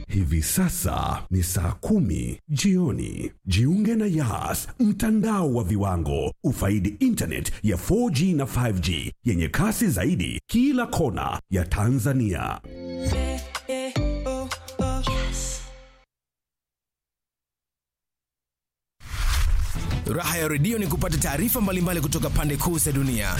Hivi sasa ni saa kumi jioni. Jiunge na Yas, mtandao wa viwango. Ufaidi internet ya 4G na 5G yenye kasi zaidi kila kona ya Tanzania. Raha ya redio ni kupata taarifa mbalimbali kutoka pande kuu za dunia.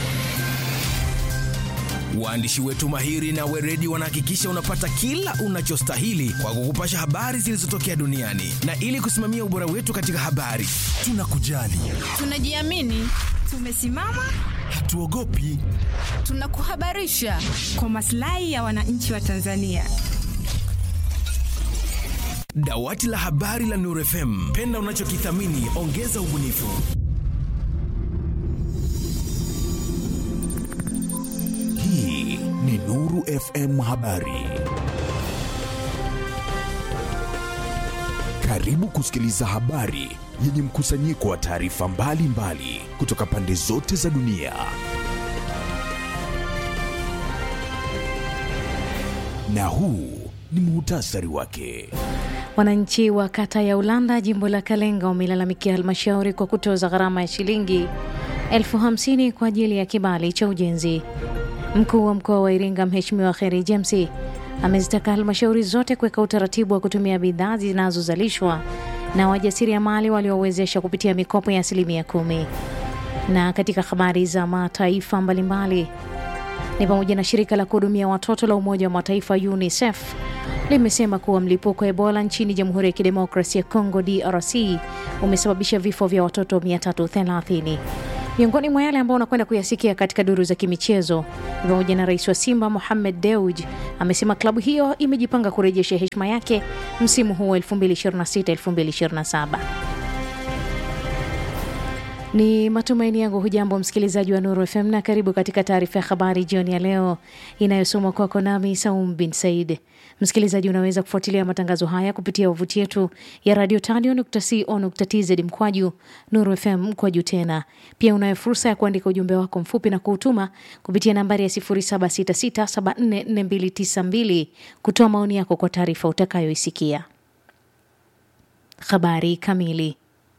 Waandishi wetu mahiri na weredi wanahakikisha unapata kila unachostahili kwa kukupasha habari zilizotokea duniani, na ili kusimamia ubora wetu katika habari, tunakujali, Tunajiamini, tumesimama, hatuogopi. tunakuhabarisha kwa maslahi ya wananchi wa Tanzania. Dawati la habari la Nuru FM, penda unachokithamini, ongeza ubunifu. Hii ni Nuru FM Habari. Karibu kusikiliza habari yenye mkusanyiko wa taarifa mbalimbali kutoka pande zote za dunia. Na huu ni muhtasari wake. Wananchi wa kata ya Ulanda jimbo la Kalenga wamelalamikia halmashauri kwa kutoza gharama ya shilingi elfu hamsini kwa ajili ya kibali cha ujenzi. Mkuu wa mkoa wa Iringa Mheshimiwa Kheri James amezitaka halmashauri zote kuweka utaratibu wa kutumia bidhaa zinazozalishwa na wajasiriamali waliowezesha kupitia mikopo ya asilimia kumi. Na katika habari za mataifa mbalimbali ni pamoja na shirika la kuhudumia watoto la Umoja wa Mataifa UNICEF limesema kuwa mlipuko wa Ebola nchini Jamhuri ya Kidemokrasia ya Kongo DRC umesababisha vifo vya watoto 330. Miongoni mwa yale ambao unakwenda kuyasikia katika duru za kimichezo ni pamoja na rais wa Simba Mohamed Dewji amesema klabu hiyo imejipanga kurejesha heshima yake msimu huu wa 2026-2027. Ni matumaini yangu hujambo msikilizaji wa Nuru FM na karibu katika taarifa ya habari jioni ya leo inayosomwa kwako nami Saum bin Said. Msikilizaji, unaweza kufuatilia matangazo haya kupitia wavuti yetu ya radio tadio.co.tz mkwaju Nuru FM mkwaju tena. Pia unayo fursa ya kuandika ujumbe wako mfupi na kuutuma kupitia nambari ya 0766744292 kutoa maoni yako kwa taarifa utakayoisikia. Habari kamili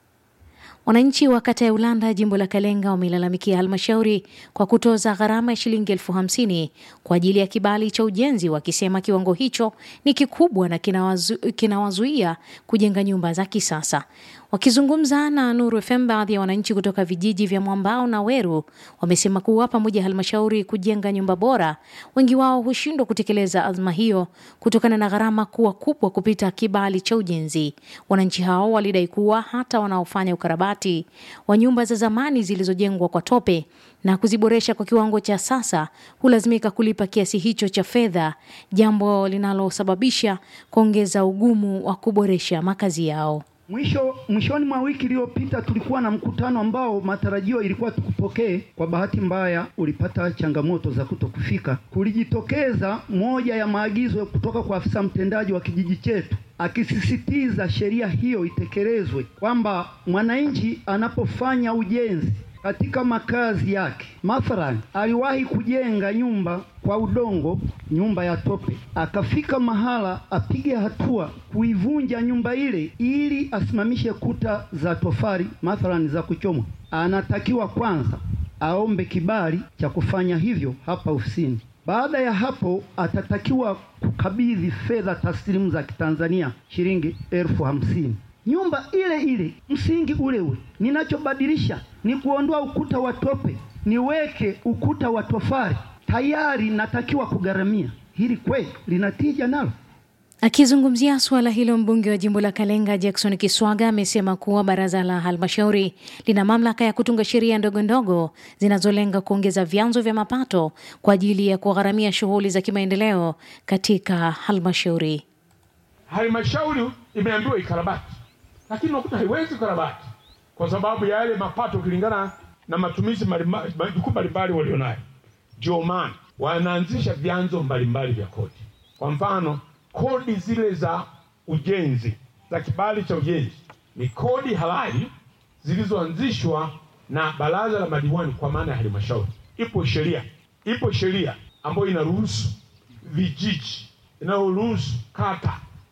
Wananchi wa kata ya Ulanda jimbo la Kalenga wamelalamikia halmashauri kwa kutoza gharama ya shilingi elfu hamsini kwa ajili ya kibali cha ujenzi, wakisema kiwango hicho ni kikubwa na kinawazu, kinawazuia kujenga nyumba za kisasa. Wakizungumza na Nuru FM, baadhi ya wananchi kutoka vijiji vya Mwambao na Weru wamesema kuwa pamoja halmashauri kujenga nyumba bora, wengi wao hushindwa kutekeleza azma hiyo kutokana na gharama kuwa kubwa kupita kibali cha ujenzi. Wananchi hao walidai kuwa hata wanaofanya ukarabati wa nyumba za zamani zilizojengwa kwa tope na kuziboresha kwa kiwango cha sasa hulazimika kulipa kiasi hicho cha fedha, jambo linalosababisha kuongeza ugumu wa kuboresha makazi yao. Mwisho mwishoni mwa wiki iliyopita tulikuwa na mkutano ambao matarajio ilikuwa tukupokee. Kwa bahati mbaya ulipata changamoto za kutokufika. Kulijitokeza moja ya maagizo kutoka kwa afisa mtendaji wa kijiji chetu akisisitiza sheria hiyo itekelezwe, kwamba mwananchi anapofanya ujenzi katika makazi yake, mathalan aliwahi kujenga nyumba kwa udongo, nyumba ya tope, akafika mahala apige hatua kuivunja nyumba ile ili asimamishe kuta za tofali, mathalan za kuchomwa, anatakiwa kwanza aombe kibali cha kufanya hivyo hapa ofisini. Baada ya hapo atatakiwa kukabidhi fedha taslimu za Kitanzania shilingi elfu hamsini nyumba ile ile, msingi ule ule. Ninachobadilisha ni kuondoa ukuta wa tope, niweke ukuta wa tofali, tayari natakiwa kugharamia. Hili kweli linatija nalo? Akizungumzia suala hilo, mbunge wa jimbo la Kalenga Jackson Kiswaga amesema kuwa baraza la halmashauri lina mamlaka ya kutunga sheria ndogo ndogo zinazolenga kuongeza vyanzo vya mapato kwa ajili ya kugharamia shughuli za kimaendeleo katika halmashauri. Halmashauri imeambiwa ikarabati, lakini unakuta haiwezi karabati kwa sababu ya yale mapato kulingana na matumizi majukumu mbalimbali walionayo. Ndio maana wanaanzisha vyanzo mbalimbali vya kodi. Kwa mfano kodi zile za ujenzi za kibali cha ujenzi ni kodi halali zilizoanzishwa na baraza la madiwani kwa maana ya halmashauri. Ipo sheria, ipo sheria ambayo inaruhusu vijiji, inayoruhusu kata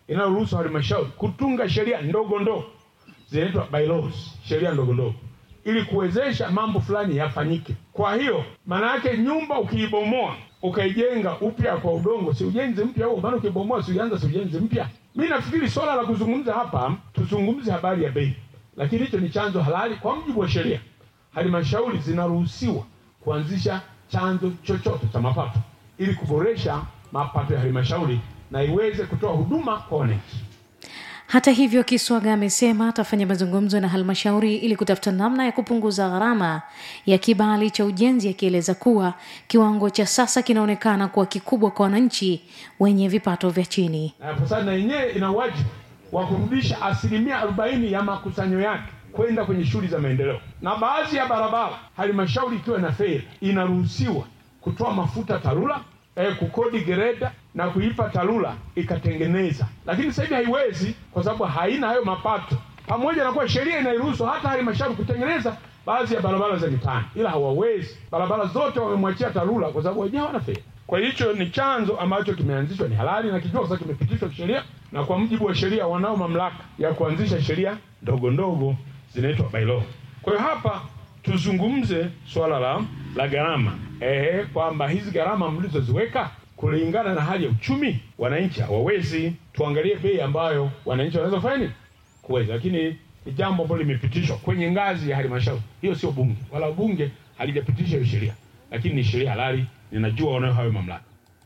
inayoruhusu halmashauri kutunga sheria ndogo ndogo zinaitwa bylaws, sheria ndogo ndogo, ili kuwezesha mambo fulani yafanyike. Kwa hiyo maana yake nyumba ukiibomoa ukaijenga upya kwa udongo, si ujenzi mpya huo? Maana ukibomoa si uanza si ujenzi mpya. Mi nafikiri swala la kuzungumza hapa, tuzungumze habari ya bei, lakini hicho ni chanzo halali kwa mujibu wa sheria. Halmashauri zinaruhusiwa kuanzisha chanzo chochote cha mapato ili kuboresha mapato ya halmashauri na iweze kutoa huduma kwa wananchi. Hata hivyo, Kiswaga amesema atafanya mazungumzo na halmashauri ili kutafuta namna ya kupunguza gharama ya kibali cha ujenzi, akieleza kuwa kiwango cha sasa kinaonekana kuwa kikubwa kwa wananchi wenye vipato vya chini. Na sasa na yenyewe ina wajibu wa kurudisha asilimia arobaini ya makusanyo yake kwenda kwenye shughuli za maendeleo, na baadhi ya barabara halmashauri ikiwa na fedha inaruhusiwa kutoa mafuta TARURA eh, kukodi gereda na kuipa TARURA ikatengeneza, lakini sasa hivi haiwezi kwa sababu haina hayo mapato, pamoja na kuwa sheria inairuhusu hata halmashauri kutengeneza baadhi ya barabara za mitaani, ila hawawezi. Barabara zote wamemwachia TARURA kwa sababu wenyewe hawana fedha. Kwa hicho ni chanzo ambacho kimeanzishwa, ni halali na kijua, sasa kimepitishwa kisheria, na kwa mujibu wa sheria wanao mamlaka ya kuanzisha sheria ndogo ndogo zinaitwa bylaw. Kwa hiyo hapa tuzungumze swala la la gharama ehe, kwamba hizi gharama mlizoziweka kulingana na hali ya uchumi, wananchi hawawezi. Tuangalie bei ambayo wananchi wanaweza kufanya nini kuweza, lakini ni jambo ambalo limepitishwa kwenye ngazi ya halmashauri. Hiyo sio bunge, wala bunge halijapitisha hiyo sheria, lakini ni sheria halali, ninajua wanayo hayo mamlaka.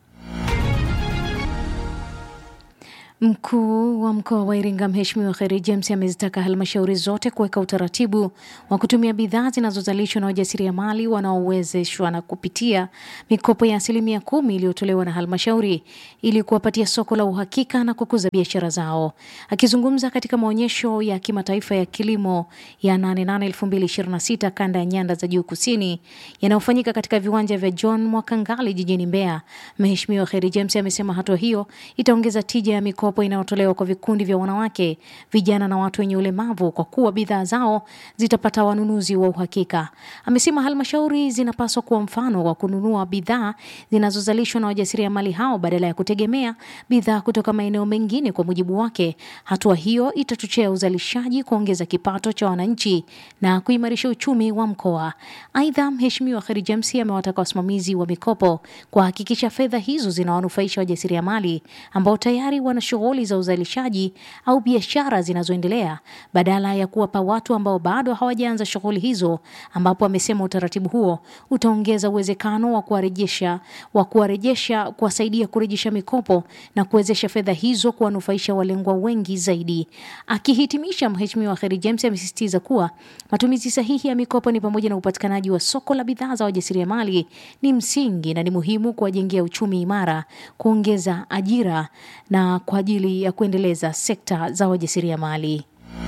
Mkuu wa mkoa wa Iringa Mheshimiwa Kheri James amezitaka halmashauri zote kuweka utaratibu wa kutumia bidhaa zinazozalishwa na wajasiriamali wanaowezeshwa na kupitia mikopo ya asilimia kumi iliyotolewa na halmashauri ili kuwapatia soko la uhakika na kukuza biashara zao. Akizungumza katika maonyesho ya kimataifa ya kilimo ya 88 2026 kanda ya nyanda za juu kusini yanayofanyika katika viwanja vya John Mwakangali jijini Mbeya, Mheshimiwa Kheri James amesema hatua hiyo itaongeza tija ya mikopo inayotolewa kwa vikundi vya wanawake, vijana na watu wenye ulemavu kwa kuwa bidhaa zao zitapata wanunuzi wa uhakika. Amesema halmashauri zinapaswa kuwa mfano wa kununua bidhaa zinazozalishwa na wajasiriamali hao badala ya kutegemea bidhaa kutoka maeneo mengine. Kwa mujibu wake, hatua hiyo itachochea uzalishaji, kuongeza kipato cha wananchi na kuimarisha uchumi wa mkoa. Aidha, Mheshimiwa Kheri James amewataka wasimamizi wa mikopo kuhakikisha fedha hizo zinawanufaisha wajasiriamali ambao tayari wana shughuli za uzalishaji au biashara zinazoendelea badala ya kuwapa watu ambao bado hawajaanza shughuli hizo, ambapo amesema utaratibu huo utaongeza uwezekano wa kuwarejesha wa kuwarejesha kuwasaidia kurejesha mikopo na kuwezesha fedha hizo kuwanufaisha walengwa wengi zaidi. Akihitimisha, Mheshimiwa Kheri James amesisitiza kuwa matumizi sahihi ya mikopo ni pamoja na upatikanaji wa soko la bidhaa za wajasiriamali ni msingi na ni muhimu kuwajengea uchumi imara, kuongeza ajira na kwa ajili ya kuendeleza sekta za wajasiriamali.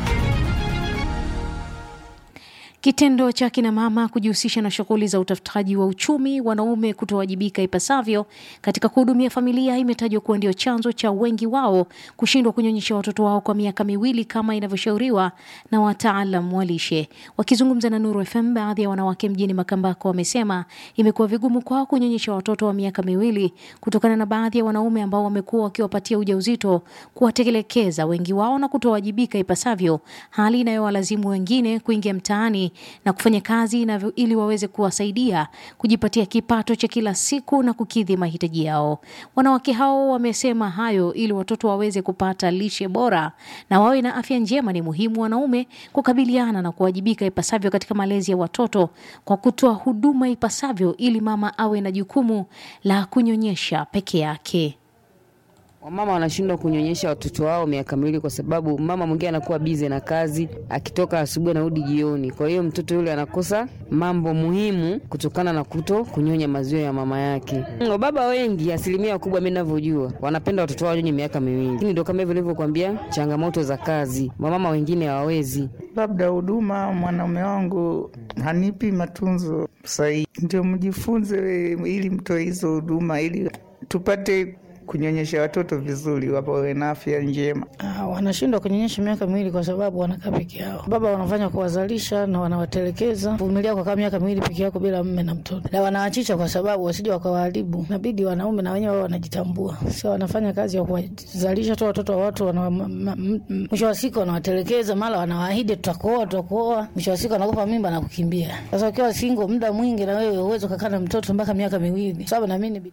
Kitendo cha kina mama kujihusisha na shughuli za utafutaji wa uchumi, wanaume kutowajibika ipasavyo katika kuhudumia familia imetajwa kuwa ndio chanzo cha wengi wao kushindwa kunyonyesha watoto wao kwa miaka miwili kama inavyoshauriwa na wataalam wa lishe. Wakizungumza na Nuru FM, baadhi ya wanawake mjini Makambako wamesema imekuwa vigumu kwao kunyonyesha watoto wa miaka miwili kutokana na baadhi ya wanaume ambao wamekuwa wakiwapatia ujauzito kuwatelekeza wengi wao na kutowajibika ipasavyo, hali inayowalazimu wengine kuingia mtaani na kufanya kazi inavyo ili waweze kuwasaidia kujipatia kipato cha kila siku na kukidhi mahitaji yao. Wanawake hao wamesema hayo ili watoto waweze kupata lishe bora na wawe na afya njema. Ni muhimu wanaume kukabiliana na kuwajibika ipasavyo katika malezi ya watoto kwa kutoa huduma ipasavyo ili mama awe na jukumu la kunyonyesha peke yake. Wamama wanashindwa kunyonyesha watoto wao miaka miwili kwa sababu mama mwingine anakuwa bize na kazi, akitoka asubuhi anarudi jioni. Kwa hiyo mtoto yule anakosa mambo muhimu kutokana na kuto kunyonya maziwa ya mama yake. Wababa wengi, asilimia kubwa mimi ninavyojua, wanapenda watoto wao wanyonye miaka miwili, lakini ndio kama hivyo nilivyokuambia, changamoto za kazi, wamama wengine hawawezi. Labda huduma, mwanaume wangu hanipi matunzo sahihi, ndio mjifunze ili mtoe hizo huduma ili tupate kunyonyesha watoto vizuri, wawe na afya njema. Ah, wanashindwa kunyonyesha miaka miwili kwa sababu wanakaa peke yao. Baba wanafanya kuwazalisha na wanawatelekeza, vumilia kwa kama miaka miwili peke yako bila mme na mtoto, na wanawachicha kwa sababu wasije wakawaharibu. Inabidi wanaume na wenyewe wao wanajitambua, sio wanafanya kazi ya kuwazalisha tu watoto wa watu, wana- ma- ma- m- m- mwisho wa siku wanawatelekeza, mara wanawaahidi tutakuoa, tutakuoa, mwisho wa siku anakupa mimba na kukimbia. Sasa ukiwa single muda mwingi, na wewe uweze kukaa na mtoto mpaka miaka miwili, sababu na mimi ni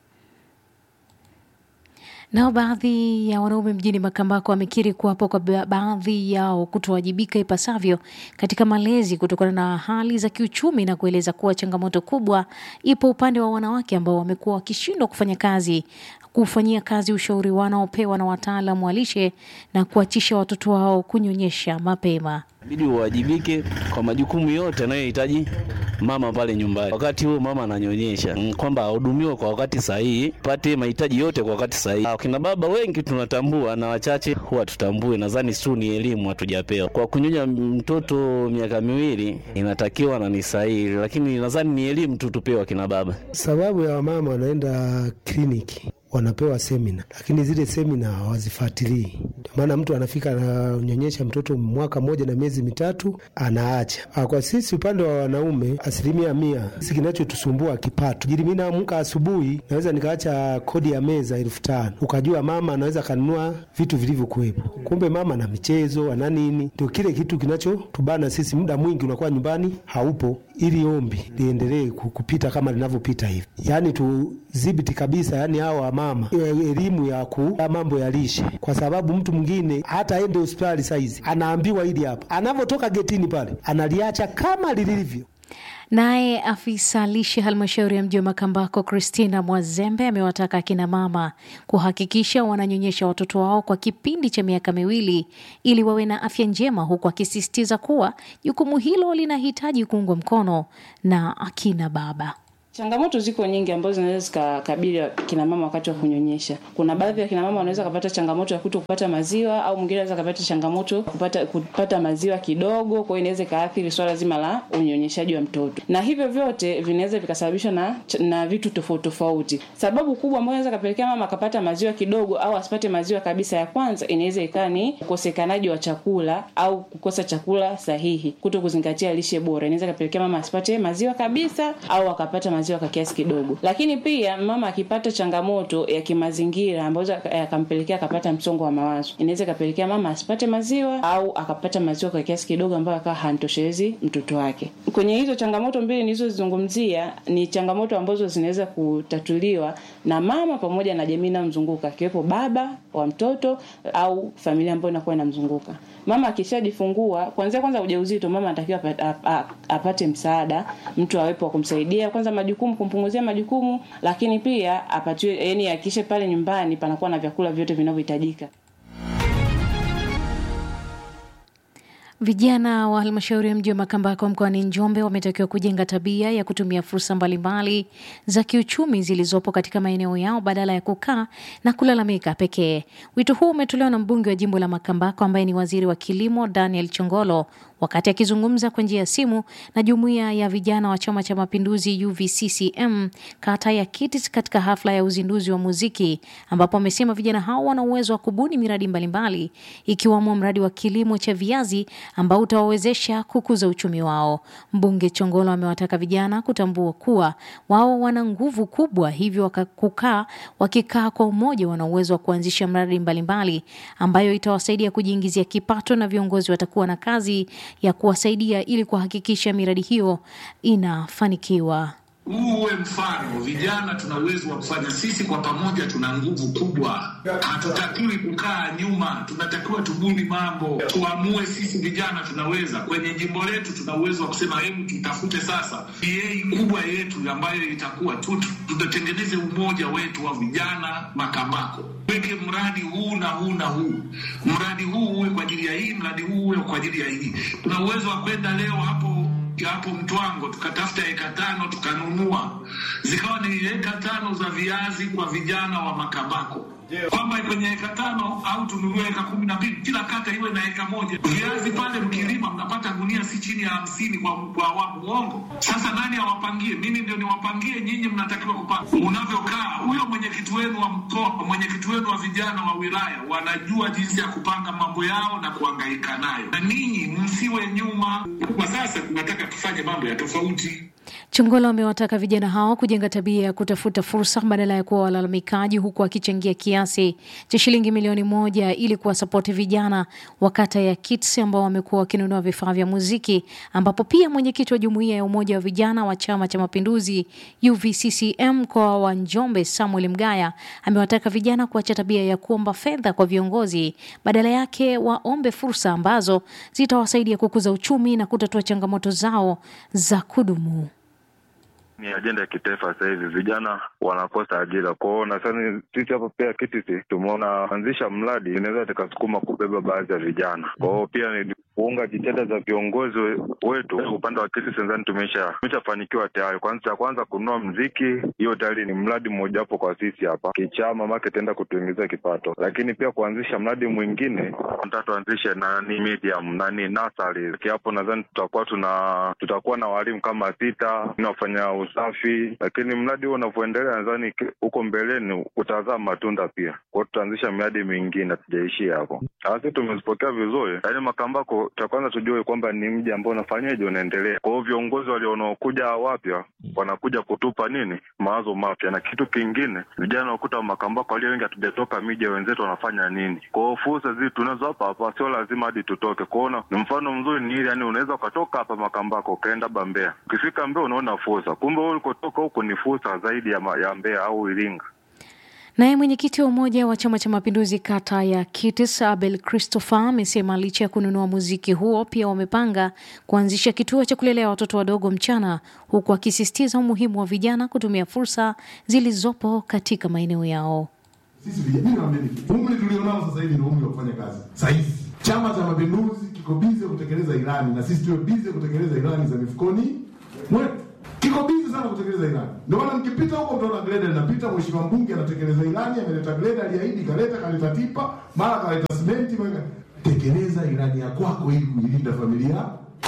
Nao baadhi ya wanaume mjini Makambako wamekiri kuwapo kwa ba- baadhi yao kutowajibika ipasavyo katika malezi kutokana na hali za kiuchumi na kueleza kuwa changamoto kubwa ipo upande wa wanawake ambao wamekuwa wakishindwa kufanya kazi kufanyia kazi ushauri wanaopewa na wataalamu wa lishe na kuachisha watoto wao kunyonyesha mapema. Inabidi uwajibike kwa majukumu yote anayohitaji mama pale nyumbani, wakati huo mama ananyonyesha, Mm, kwamba ahudumiwe kwa wakati sahihi, pate mahitaji yote kwa wakati sahihi. Akina baba wengi tunatambua na wachache huwa tutambue, nadhani tu ni elimu hatujapewa. Kwa kunyonya mtoto miaka miwili inatakiwa na ni sahihi, lakini nadhani ni elimu tu tupewa akina baba. Sababu ya wamama wanaenda kliniki wanapewa semina, lakini zile semina hawazifuatilii. Ndio maana mtu anafika ananyonyesha mtoto mwaka mmoja na miezi mitatu anaacha. Ah, Kwa sisi upande wa wanaume, asilimia mia, sisi kinachotusumbua kipato. Jili mi naamka asubuhi, naweza nikaacha kodi ya meza elfu tano ukajua mama anaweza kanunua vitu vilivyokuwepo, kumbe mama na michezo ana nini. Ndio kile kitu kinachotubana sisi, muda mwingi unakuwa nyumbani haupo, ili ombi liendelee ku- kupita kama linavyopita hivi, yaani tudhibiti kabisa, yaani hawa mama iwe elimu ya ku ya mambo ya lishe, kwa sababu mtu mwingine hata aende hospitali saizi anaambiwa hili hapa, anavyotoka getini pale analiacha kama lilivyo. Naye afisa lishe halmashauri ya mji wa Makambako Christina Mwazembe amewataka akina mama kuhakikisha wananyonyesha watoto wao kwa kipindi cha miaka miwili ili wawe na afya njema, huku akisisitiza kuwa jukumu hilo linahitaji kuungwa mkono na akina baba. Changamoto ziko nyingi ambazo zinaweza zikakabili kina mama wakati wa kunyonyesha. Kuna baadhi ya kina mama wanaweza kupata changamoto ya kuto kupata maziwa au mwingine anaweza kupata changamoto kupata kupata maziwa kidogo, kwa hiyo inaweza ikaathiri swala zima la unyonyeshaji wa mtoto, na hivyo vyote vinaweza vikasababishwa na na vitu tofauti tofauti. Sababu kubwa ambayo inaweza kapelekea mama akapata maziwa kidogo au asipate maziwa kabisa, ya kwanza inaweza ikawa ni ukosekanaji wa chakula au kukosa chakula sahihi, kuto kuzingatia lishe bora, inaweza kapelekea mama asipate maziwa kabisa au akapata maziwa kwa kiasi kidogo. Lakini pia mama akipata changamoto ya kimazingira ambayo yakampelekea akapata msongo wa mawazo, inaweza ikapelekea mama asipate maziwa au akapata maziwa kwa kiasi kidogo ambayo akawa hantoshelezi mtoto wake. Kwenye hizo changamoto mbili nilizozizungumzia ni changamoto ambazo zinaweza kutatuliwa na mama pamoja na jamii inayomzunguka akiwepo baba wa mtoto au familia ambayo inakuwa inamzunguka. Mama akishajifungua, kuanzia kwanza ujauzito, mama anatakiwa apa- apa- apate msaada, mtu awepo wa kumsaidia kwanza majukumu, kumpunguzia majukumu, lakini pia apatiwe, yani akishe pale nyumbani panakuwa na vyakula vyote vinavyohitajika. Vijana wa halmashauri ya mji wa Makambako mkoani Njombe wametakiwa kujenga tabia ya kutumia fursa mbalimbali za kiuchumi zilizopo katika maeneo yao badala ya kukaa na kulalamika pekee. Wito huu umetolewa na mbunge wa jimbo la Makambako ambaye ni waziri wa kilimo Daniel Chongolo wakati akizungumza kwa njia ya simu na jumuiya ya vijana wa Chama cha Mapinduzi UVCCM kata ya Kitis katika hafla ya uzinduzi wa muziki, ambapo amesema vijana hao wana uwezo wa kubuni miradi mbalimbali ikiwamo mradi wa kilimo cha viazi ambao utawawezesha kukuza uchumi wao. Mbunge Chongolo amewataka vijana kutambua kuwa wao wana nguvu kubwa, hivyo waka- kukaa wakikaa kwa umoja wana uwezo wa kuanzisha mradi mbalimbali ambayo itawasaidia kujiingizia kipato na viongozi watakuwa na kazi ya kuwasaidia ili kuhakikisha miradi hiyo inafanikiwa. huu uwe mfano. Vijana tuna uwezo wa kufanya, sisi kwa pamoja tuna nguvu kubwa. Hatutakiwi kukaa nyuma, tunatakiwa tubuni mambo, tuamue. Sisi vijana tunaweza. Kwenye jimbo letu tuna uwezo wa kusema, hebu tutafute sasa PA kubwa yetu ambayo itakuwa tu, tutatengeneze umoja wetu wa vijana Makambako, weke mradi huu na huu na huu, mradi huu uwe kwa ajili ya hii, mradi huu uwe kwa ajili ya hii. Tuna uwezo wa kwenda leo hapo hapo Mtwango tukatafuta eka tano tukanunua, zikawa ni eka tano za viazi kwa vijana wa Makambako. kwamba kwenye eka tano au tununue eka kumi na mbili, kila kata iwe na eka moja. Viazi pale mkilima mnapata gunia si chini ya hamsini kwa kwa awamu. Uongo? Sasa nani awapangie? Mimi ndio niwapangie? Nyinyi mnatakiwa kupanga unavyokaa. Huyo mwenyekiti wenu wa mkoa, mwenyekiti wenu wa vijana wa wilaya wanajua jinsi ya kupanga mambo yao na kuhangaika nayo, na ninyi msiwe nyuma. Kwa sasa tunataka tufanye mambo ya tofauti. Chongolo amewataka vijana hao kujenga tabia ya kutafuta fursa badala ya kuwa walalamikaji, huku akichangia kiasi cha shilingi milioni moja ili kuwasapoti vijana wa kata ya Kits ambao wamekuwa wakinunua vifaa vya muziki, ambapo pia mwenyekiti wa jumuiya ya umoja wa vijana wa Chama cha Mapinduzi UVCCM mkoa wa Njombe Samuel Mgaya amewataka vijana kuacha tabia ya kuomba fedha kwa viongozi, badala yake waombe fursa ambazo zitawasaidia kukuza uchumi na kutatua changamoto zao za kudumu. ni ajenda ya kitaifa sasa hivi, vijana wanakosa ajira kwao. Nadhani sisi hapa pia KITISI tumeona anzisha mradi inaweza tukasukuma kubeba baadhi ya vijana kwao, pia ni kuunga jitihada za viongozi we- wetu. Upande wa KITISI nadhani tumesha tumeshafanikiwa tayari. Kwanza cha kwanza kununua mziki, hiyo tayari ni mradi mmojawapo kwa sisi hapa kichama, make itaenda kutuingizia kipato, lakini pia kuanzisha mradi mwingine nataka tuanzishe nani medium nani nasari hapo, nadhani tutakuwa tuna tutakuwa na walimu kama sita wafanya usafi, lakini mradi huo unavyoendelea, nadhani ki- huko mbeleni utazaa matunda pia. Kwa hiyo tutaanzisha miradi mingine, tujaishia hapo. Sisi tumezipokea vizuri, yaani Makambako, cha kwanza tujue kwamba ni mji ambao unafanyaje, unaendelea. Kwa hiyo viongozi walionaokuja wapya wanakuja kutupa nini, mawazo mapya, na kitu kingine, vijana wakuta wa Makambako walio wengi hatujatoka miji ya wenzetu wanafanya nini. Kwa hiyo fursa hizi tunazo hapa hapa, sio lazima hadi tutoke. Kuona ni mfano mzuri ni ile, yani unaweza ukatoka hapa Makambako ukaenda hapa Mbeya, ukifika Mbeya unaona fursa, kumbe wewe ulikotoka huko ni fursa zaidi ya, ma- ya Mbeya au Iringa. Naye mwenyekiti wa umoja wa Chama cha Mapinduzi kata ya Kitis Abel Christopher amesema licha ya kununua muziki huo, pia wamepanga kuanzisha kituo cha kulelea watoto wadogo mchana, huku akisisitiza umuhimu wa vijana kutumia fursa zilizopo katika maeneo yao. Sisi vijana, mimi naamini umri tulionao sasa hivi ndio umri wa kufanya kazi. Sasa hivi Chama cha Mapinduzi kiko bize kutekeleza ilani, na sisi tuwe bize kutekeleza ilani za mifukoni mwetu. Kiko bize sana kutekeleza ilani. Ndio maana mkipita huko mtaona greda linapita, mheshimiwa mbunge anatekeleza ilani, ameleta greda, aliahidi, kaleta, kaleta tipa, mara kaleta simenti, mara tekeleza ilani ya kwako ili kuilinda familia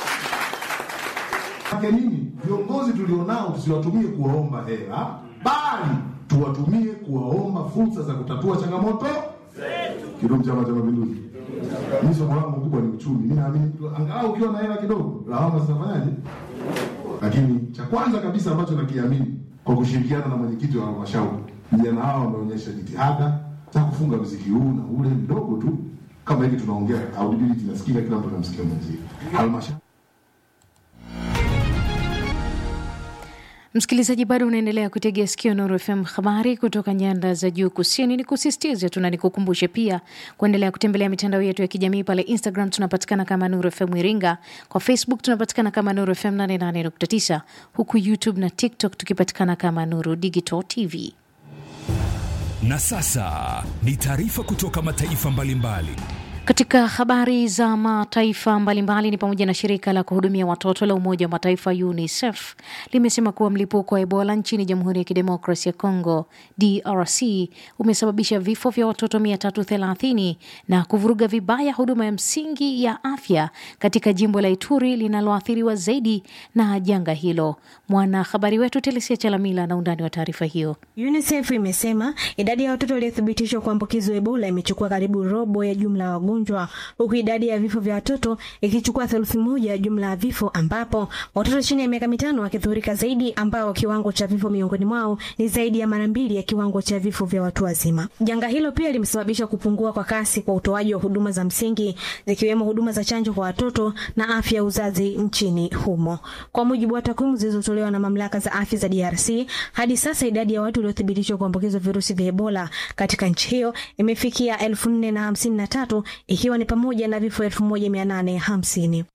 yake nini? Viongozi tulionao tusiwatumie kuwaomba hela, bali tuwatumie kuwaomba fursa za kutatua changamoto Kidumu Chama cha Mapinduzi. Mimi somo langu kubwa ni uchumi. Mimi naamini mtu angalau ukiwa na hela kidogo, lawama zitafanyaje? Lakini cha kwanza kabisa ambacho nakiamini kwa kushirikiana na mwenyekiti wa halmashauri, vijana hawa wameonyesha jitihada za kufunga mziki huu na ule mdogo tu, kama hivi tunaongea, audibility nasikika, kila mtu anamsikia mwenzie. Halmashauri Msikilizaji, bado unaendelea kutegea sikio Nuru FM, habari kutoka nyanda za juu kusini. Ni kusisitize tu na nikukumbushe pia kuendelea kutembelea mitandao yetu ya kijamii. Pale Instagram tunapatikana kama Nuru FM Iringa, kwa Facebook tunapatikana kama Nuru FM 88.9, huku YouTube na TikTok tukipatikana kama Nuru Digital TV. Na sasa ni taarifa kutoka mataifa mbalimbali. Katika habari za mataifa mbalimbali ni pamoja na shirika la kuhudumia watoto la Umoja wa Mataifa UNICEF limesema kuwa mlipuko wa Ebola nchini Jamhuri ya Kidemokrasia ya Kongo DRC umesababisha vifo vya watoto 330 na kuvuruga vibaya huduma ya msingi ya afya katika jimbo la Ituri linaloathiriwa zaidi na janga hilo. Mwanahabari wetu Telesia Chalamila na undani wa taarifa hiyo. UNICEF imesema idadi ya watoto waliothibitishwa kuambukizwa Ebola imechukua karibu robo ya jumla ya wagonjwa, huku idadi ya vifo vya watoto ikichukua theluthi moja ya jumla ya vifo, ambapo watoto chini ya miaka mitano wakidhurika zaidi, ambao kiwango cha vifo miongoni mwao ni zaidi ya mara mbili ya kiwango cha vifo vya watu wazima. Janga hilo pia limesababisha kupungua kwa kasi kwa utoaji wa huduma za msingi zikiwemo huduma za chanjo kwa watoto na afya ya uzazi nchini humo. Kwa mujibu wa takwimu zilizotolewa na mamlaka za afya za DRC, hadi sasa idadi ya watu waliothibitishwa kuambukizwa virusi vya Ebola katika nchi hiyo imefikia elfu nne na hamsini na tatu ikiwa ni pamoja na vifo elfu moja mia nane hamsini.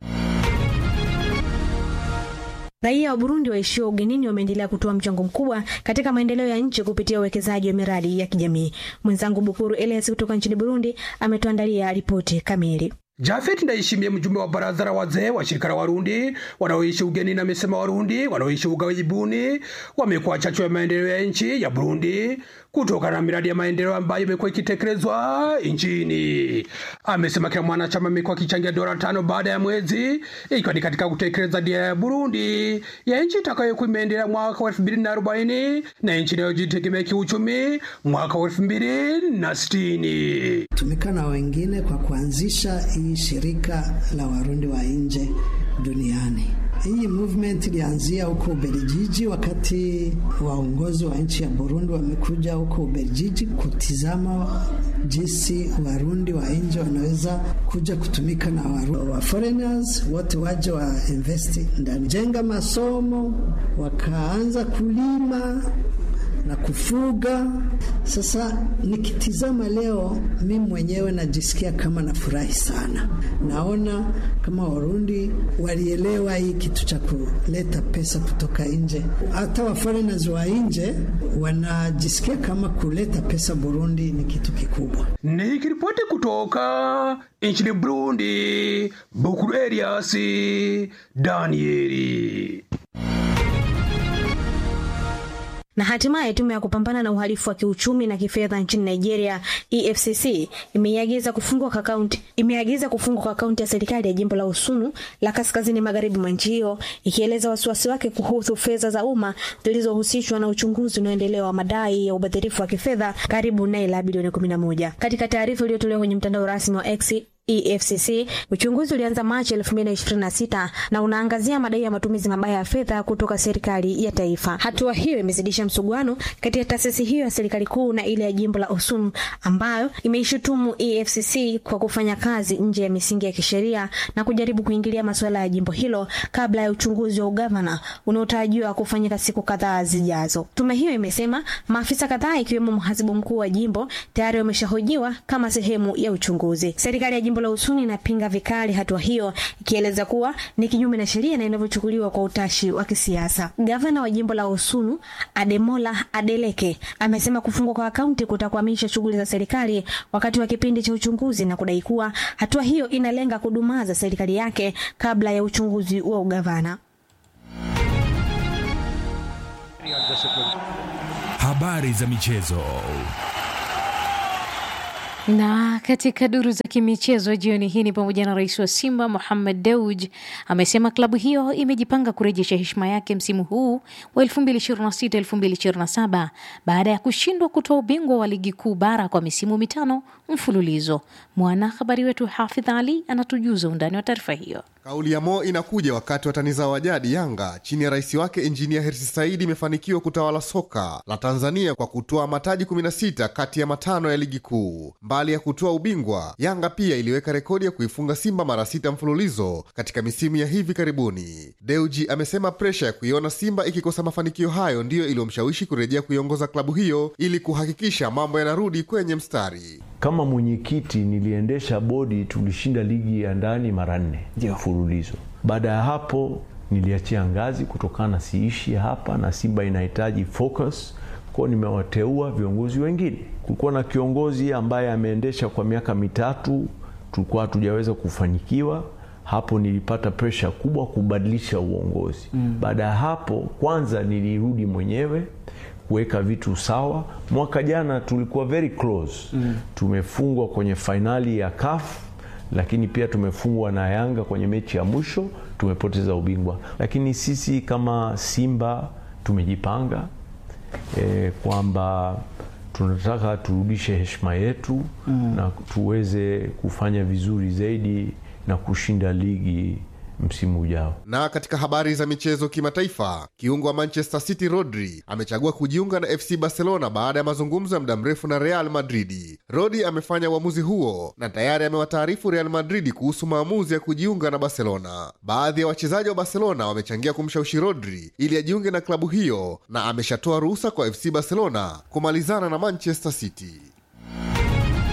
Raia wa Burundi waishio ugenini wameendelea kutoa mchango mkubwa katika maendeleo ya nchi kupitia uwekezaji wa miradi ya kijamii. Mwenzangu Bukuru Elias kutoka nchini Burundi ametuandalia ripoti kamili. Jafet Ndayishimiye, mjumbe wa baraza la wazee wa shirika la Warundi wanaoishi ugenini, amesema Warundi wanaoishi ughaibuni wamekuwa chachu ya maendeleo ya nchi ya Burundi kutokana na miradi ya maendeleo ambayo imekuwa ikitekelezwa nchini. Amesema kila mwanachama amekuwa akichangia dola tano baada ya mwezi, ikiwa ni katika kutekeleza dira ya Burundi ya nchi itakayokuwa imeendelea mwaka wa elfu mbili na arobaini na nchi inayojitegemea kiuchumi mwaka wa elfu mbili na sitini. tumika na wengine kwa kuanzisha hii shirika la Warundi wa nje duniani. Hii movement ilianzia huko Ubelgiji wakati waongozi wa nchi ya Burundi wamekuja huko Ubelgiji kutizama jinsi Warundi wa nje wanaweza kuja kutumika na waru, wa foreigners wote waje wa invest ndani, jenga masomo, wakaanza kulima na kufuga. Sasa nikitizama leo, mimi mwenyewe najisikia kama nafurahi sana. Naona kama Warundi walielewa hii kitu cha kuleta pesa kutoka nje. Hata wa foreigners wa nje wanajisikia kama kuleta pesa Burundi ni kitu kikubwa. Nikiripoti kutoka nchini Burundi, Bukuru Elias Danieli. Na hatimaye tume ya kupambana na uhalifu wa kiuchumi na kifedha nchini Nigeria EFCC imeiagiza kufungwa kwa akaunti imeagiza kufungwa kwa akaunti ya serikali ya jimbo la Usunu la kaskazini magharibi mwa nchi hiyo ikieleza wasiwasi wake kuhusu fedha za umma zilizohusishwa na uchunguzi unaoendelea wa madai ya ubadhirifu wa kifedha karibu naira bilioni 11. Katika taarifa iliyotolewa kwenye mtandao rasmi wa X EFCC uchunguzi ulianza Machi 2026 na unaangazia madai ya matumizi mabaya ya fedha kutoka serikali ya taifa. Hatua hiyo imezidisha msuguano kati ya taasisi hiyo ya serikali kuu na ile ya jimbo la Osun ambayo imeishutumu EFCC kwa kufanya kazi nje ya misingi ya kisheria na kujaribu kuingilia masuala ya jimbo hilo kabla ya uchunguzi wa ugavana unaotarajiwa kufanyika siku kadhaa zijazo. Tume hiyo imesema maafisa kadhaa ikiwemo mhasibu mkuu wa jimbo tayari wameshahojiwa kama sehemu ya uchunguzi. Serikali ya jimbo la Usuni inapinga vikali hatua hiyo ikieleza kuwa ni kinyume na sheria na inavyochukuliwa kwa utashi wa kisiasa. Gavana wa jimbo la Usunu Ademola Adeleke amesema kufungwa kwa akaunti kutakwamisha shughuli za serikali wakati wa kipindi cha uchunguzi na kudai kuwa hatua hiyo inalenga kudumaza serikali yake kabla ya uchunguzi wa ugavana. Habari za michezo. Na katika duru za kimichezo jioni hii ni pamoja na rais wa Simba Mohamed Dewji amesema klabu hiyo imejipanga kurejesha heshima yake msimu huu wa 2026-2027 baada ya kushindwa kutoa ubingwa wa ligi kuu bara kwa misimu mitano mfululizo. Mwanahabari wetu Hafidh Ali anatujuza undani wa taarifa hiyo. Kauli ya Mo inakuja wakati watani zao wa jadi Yanga chini ya rais wake Injinia Hersi Saidi imefanikiwa kutawala soka la Tanzania kwa kutoa mataji 16 kati ya matano ya ligi kuu. Mbali ya kutoa ubingwa, Yanga pia iliweka rekodi ya kuifunga Simba mara sita mfululizo katika misimu ya hivi karibuni. Deuji amesema presha ya kuiona Simba ikikosa mafanikio hayo ndiyo iliyomshawishi kurejea kuiongoza klabu hiyo ili kuhakikisha mambo yanarudi kwenye mstari. Kama mwenyekiti niliendesha bodi, tulishinda ligi ya ndani mara nne mfululizo. Baada ya hapo niliachia ngazi kutokana na siishi hapa na Simba inahitaji focus kwao, nimewateua viongozi wengine. Kulikuwa na kiongozi ambaye ameendesha kwa miaka mitatu, tulikuwa hatujaweza kufanikiwa hapo nilipata presha kubwa kubadilisha uongozi mm. Baada ya hapo, kwanza nilirudi mwenyewe kuweka vitu sawa. Mwaka jana tulikuwa very close mm. Tumefungwa kwenye fainali ya CAF, lakini pia tumefungwa na Yanga kwenye mechi ya mwisho, tumepoteza ubingwa. Lakini sisi kama Simba tumejipanga e, kwamba tunataka turudishe heshima yetu mm. na tuweze kufanya vizuri zaidi na kushinda ligi msimu ujao. Na katika habari za michezo kimataifa, kiungo wa Manchester City Rodri amechagua kujiunga na FC Barcelona baada ya mazungumzo ya muda mrefu na Real Madridi. Rodri amefanya uamuzi huo na tayari amewataarifu Real Madridi kuhusu maamuzi ya kujiunga na Barcelona. Baadhi ya wachezaji wa Barcelona wamechangia kumshawishi Rodri ili ajiunge na klabu hiyo na ameshatoa ruhusa kwa FC Barcelona kumalizana na Manchester City.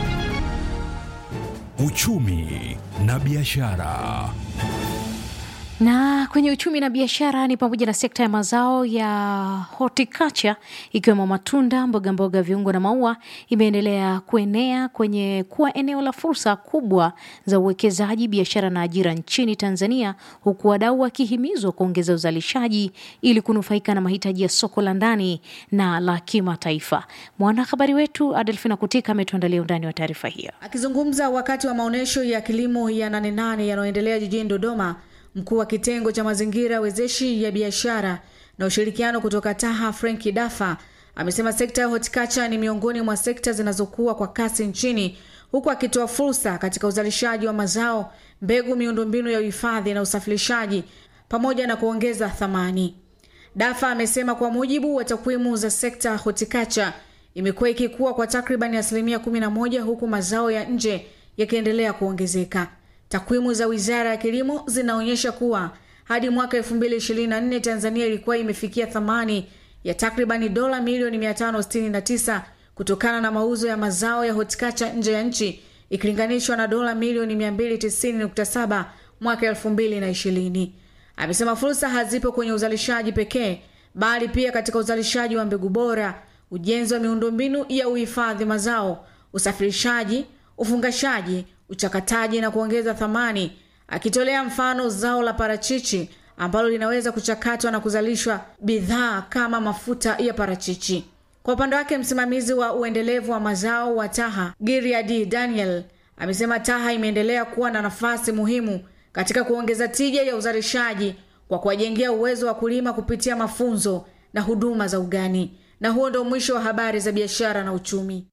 Uchumi na biashara. Na kwenye uchumi na biashara ni pamoja na sekta ya mazao ya horticulture ikiwemo matunda, mboga mboga, viungo na maua imeendelea kuenea kwenye kuwa eneo la fursa kubwa za uwekezaji, biashara na ajira nchini Tanzania, huku wadau wakihimizwa kuongeza uzalishaji ili kunufaika na mahitaji ya soko la ndani na la kimataifa. Mwanahabari wetu Adelfina Kutika ametuandalia undani wa taarifa hiyo. Akizungumza wakati wa maonyesho ya kilimo ya Nane Nane yanayoendelea jijini Dodoma, mkuu wa kitengo cha mazingira wezeshi ya biashara na ushirikiano kutoka Taha Frenki Dafa amesema sekta ya horticulture ni miongoni mwa sekta zinazokuwa kwa kasi nchini, huku akitoa fursa katika uzalishaji wa mazao, mbegu, miundombinu ya uhifadhi na usafirishaji pamoja na kuongeza thamani. Dafa amesema kwa mujibu wa takwimu za sekta ya horticulture imekuwa ikikua kwa takribani asilimia 11 huku mazao ya nje yakiendelea kuongezeka. Takwimu za Wizara ya Kilimo zinaonyesha kuwa hadi mwaka 2024 Tanzania ilikuwa imefikia thamani ya takribani dola milioni 569 kutokana na mauzo ya mazao ya horticulture nje ya nchi ikilinganishwa na dola milioni 290.7 mwaka 2020. Amesema fursa hazipo kwenye uzalishaji pekee bali pia katika uzalishaji wa mbegu bora, ujenzi wa miundombinu ya uhifadhi mazao, usafirishaji, ufungashaji, uchakataji na kuongeza thamani, akitolea mfano zao la parachichi ambalo linaweza kuchakatwa na kuzalishwa bidhaa kama mafuta ya parachichi. Kwa upande wake, msimamizi wa uendelevu wa mazao wa Taha Giriadi Daniel amesema Taha imeendelea kuwa na nafasi muhimu katika kuongeza tija ya uzalishaji kwa kuwajengea uwezo wa kulima kupitia mafunzo na huduma za ugani. Na huo ndio mwisho wa habari za biashara na uchumi.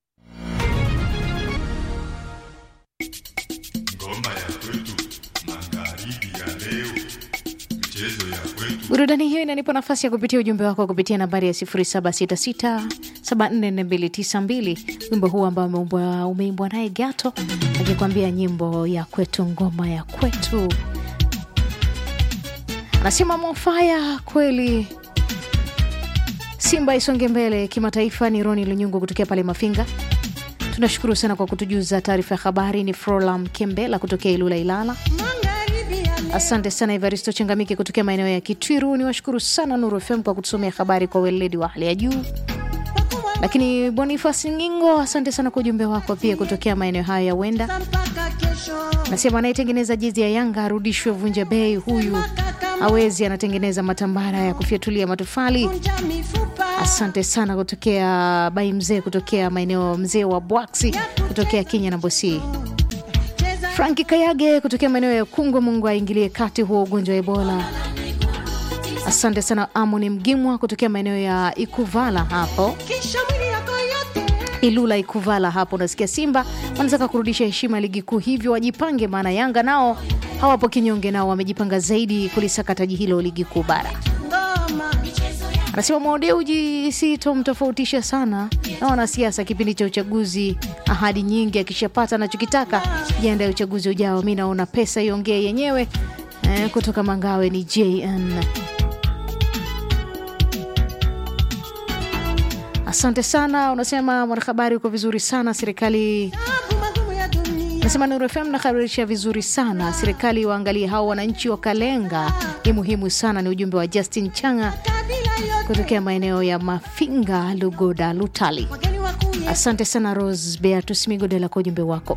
Burudani hiyo inanipa nafasi ya kupitia ujumbe wako kupitia nambari ya 0766744292 wimbo huu ambao umeimbwa umeimbwa naye Gato akikwambia nyimbo ya kwetu, ngoma ya kwetu. Anasema mwafaya kweli, Simba isonge mbele kimataifa. Ni Roni Lunyungu kutokea pale Mafinga. Tunashukuru sana kwa kutujuza taarifa ya habari. Ni Frolam Kembela kutokea Ilula, Ilala. Asante sana Evaristo Changamike kutokea maeneo ya Kitwiru. Ni washukuru sana Nuru FM kwa kutusomea habari kwa weledi wa hali ya juu. Lakini Bonifas Ngingo, asante sana kwa ujumbe wako pia kutokea maeneo hayo ya Wenda. Nasema anayetengeneza jezi ya Yanga arudishwe Vunja Bei, huyu hawezi, anatengeneza matambara ya kufyatulia matofali. Asante sana kutokea Bai Mzee, kutokea maeneo mzee wa Bwaksi, kutokea Kenya na Bosi. Franki Kayage kutokea maeneo ya Kungwe, Mungu aingilie kati huo ugonjwa wa Ebola. Asante sana Amoni Mgimwa kutokea maeneo ya Ikuvala hapo Ilula Ikuvala hapo. Unasikia Simba wanataka kurudisha heshima ya ligi kuu, hivyo wajipange, maana Yanga nao hawapo kinyonge, nao wamejipanga zaidi kulisaka taji hilo ligi kuu bara. Anasema Mwadeuji sitomtofautisha sana na wanasiasa kipindi cha uchaguzi, ahadi nyingi, akishapata anachokitaka jiandae uchaguzi ujao. Mi naona pesa iongee yenyewe. Eh, kutoka Mangawe ni JN. Asante sana. Unasema mwanahabari uko vizuri sana. Serikali nasema Nuru FM nahabarisha vizuri sana. Serikali waangalie hao wananchi wa Kalenga, ni muhimu sana. Ni ujumbe wa Justin Changa kutokea maeneo ya Mafinga, Lugoda, Lutali. Asante sana Rose Beatus Migodela kwa ujumbe wako.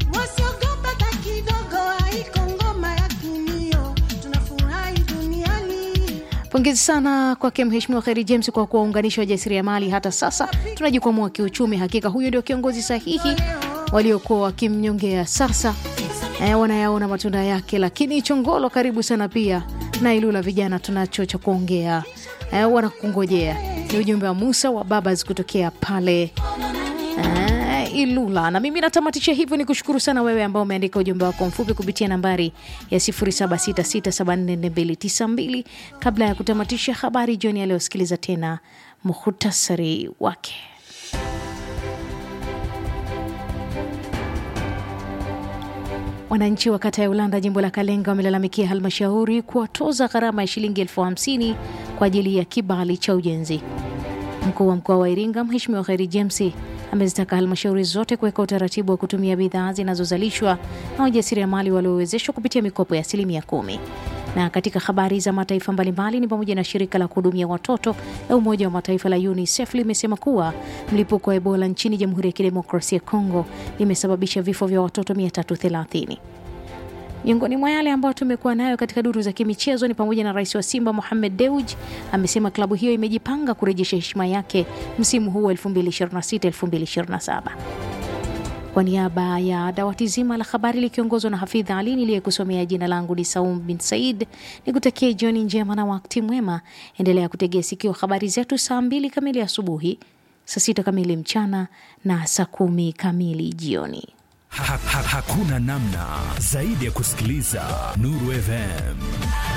Pongezi sana kwake Mheshimiwa Kheri James kwa kuwaunganisha wajasiriamali. Hata sasa tunajikwamua kiuchumi. Hakika huyo ndio kiongozi sahihi. Waliokuwa wakimnyongea sasa eh, wanayaona matunda yake. Lakini Chongolo, karibu sana pia na Ilula, vijana tunacho cha kuongea eh, wanakungojea. Ni ujumbe wa Musa wa Babas kutokea pale eh, Ilula. Na mimi natamatisha hivyo, ni kushukuru sana wewe ambao umeandika ujumbe wako mfupi kupitia nambari ya 0766744292. Kabla ya kutamatisha habari jioni ya leo, sikiliza tena muhutasari wake. Wananchi wa kata ya Ulanda jimbo la Kalenga wamelalamikia halmashauri kuwatoza gharama ya shilingi elfu hamsini kwa ajili ya kibali cha ujenzi. Mkuu wa mkoa wa Iringa Mheshimiwa Kheri James amezitaka halmashauri zote kuweka utaratibu wa kutumia bidhaa zinazozalishwa na wajasiriamali waliowezeshwa kupitia mikopo ya asilimia kumi. Na katika habari za mataifa mbalimbali ni pamoja na shirika la kuhudumia watoto la Umoja wa Mataifa la UNICEF limesema kuwa mlipuko wa Ebola nchini Jamhuri ya Kidemokrasia ya Kongo limesababisha vifo vya watoto 330. Miongoni mwa yale ambayo tumekuwa nayo katika duru za kimichezo ni pamoja na rais wa Simba Mohamed Dewji amesema klabu hiyo imejipanga kurejesha heshima yake msimu huu 2026-2027. Kwa niaba ya dawati zima la habari likiongozwa na Hafidh Ali niliyekusomea, jina langu ni Saum bin Said, ni kutakia jioni njema na wakati mwema. Endelea kutegea sikio habari zetu saa mbili kamili asubuhi, saa sita kamili mchana na saa kumi kamili jioni. Ha, ha, hakuna namna zaidi ya kusikiliza Nuru FM.